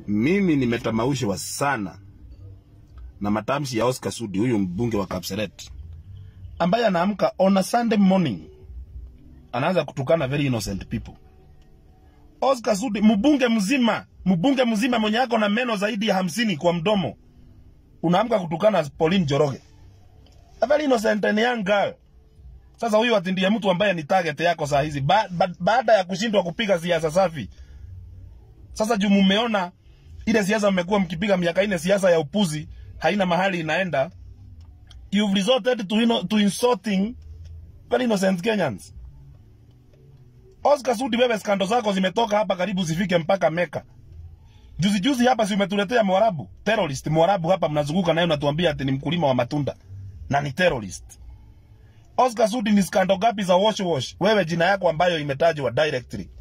Mimi nimetamaushwa sana na matamshi ya Oscar Sudi, huyu mbunge wa Kapseret, ambaye anaamka on a Sunday morning anaanza kutukana very innocent people. Oscar Sudi, mbunge mzima, mbunge mzima mwenye ako na meno zaidi ya hamsini kwa mdomo, unaamka kutukana Pauline Njoroge, a very innocent and young girl. Sasa huyu ati ndiye mtu ambaye ni target yako saa hizi ba, ba, baada ya kushindwa kupiga siasa safi. Sasa juu mumeona ile siasa mmekuwa mkipiga miaka ine, siasa ya upuzi haina mahali inaenda, you've resorted to, ino, to insulting very innocent Kenyans. Oscar Sudi, wewe skando zako zimetoka hapa karibu zifike mpaka Meka. Juzi juzi hapa si umetuletea Mwarabu, terrorist Mwarabu hapa mnazunguka naye unatuambia ati ni mkulima wa matunda na ni terrorist. Oscar Sudi, ni skando gapi za wash wash wewe jina yako ambayo imetajwa directly?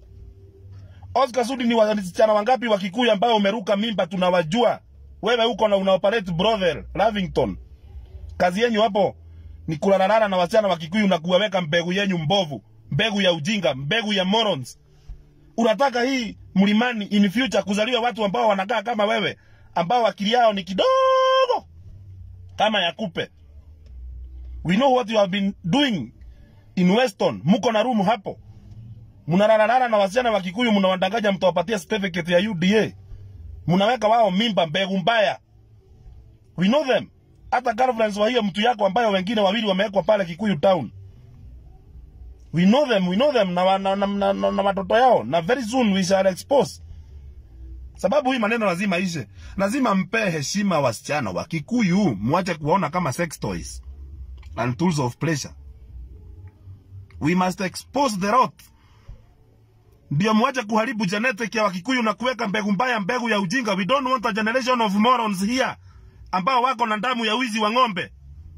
Oscar Sudi, ni wasichana wangapi wa Kikuyu ambao umeruka mimba tunawajua. Wewe uko na una operate brothel Lavington. Kazi yenyu hapo ni kulalalala na wasichana wa Kikuyu na kuwaweka mbegu yenyu mbovu, mbegu ya ujinga, mbegu ya morons. Unataka hii mlimani in future kuzaliwa watu ambao wanakaa kama wewe, ambao akili yao ni kidogo kama ya kupe. We know what you have been doing in Weston. Muko na rumu hapo, mnalalalala na wasichana wa Kikuyu, mnawadanganya mtawapatia certificate ya UDA, mnaweka wao mimba, mbegu mbaya. We know them. Hata girlfriends wa hiyo mtu yako ambayo wengine wawili wamewekwa pale Kikuyu town. We know them, we know them na, wa- na, na, na, na, na watoto yao na very soon we shall expose. Sababu hii maneno lazima ishe. Lazima mpe heshima wasichana wa Kikuyu, mwache kuwaona kama sex toys and tools of pleasure. We must expose the rot. Ndio mwache kuharibu genetic ya Wakikuyu na kuweka mbegu mbaya, mbegu ya ujinga. We don't want a generation of morons here ambao wako na damu ya wizi wa ng'ombe.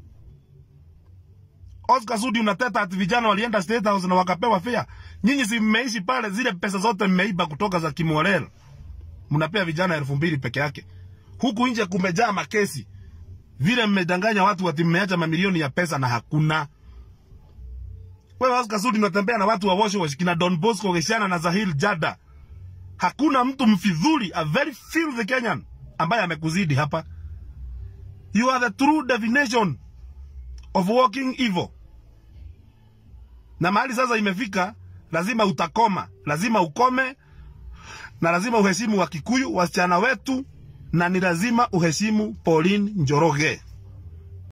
Oscar Sudi unateta ati vijana walienda State House na wakapewa fare. Nyinyi si mmeishi pale, zile pesa zote mmeiba kutoka za Kimorel, mnapea vijana elfu mbili peke yake. Huku nje kumejaa makesi, vile mmedanganya watu ati mmeacha mamilioni ya pesa na hakuna. Wewe Oscar Sudi unatembea na watu wa wash wash kina Don Bosco Geshana na Zahil Jada. Hakuna mtu mfidhuli, a very filthy Kenyan ambaye amekuzidi hapa. You are the true definition of walking evil. Na mahali sasa imefika, lazima utakoma, lazima ukome, na lazima uheshimu wa Kikuyu, wasichana wetu, na ni lazima uheshimu Pauline Njoroge.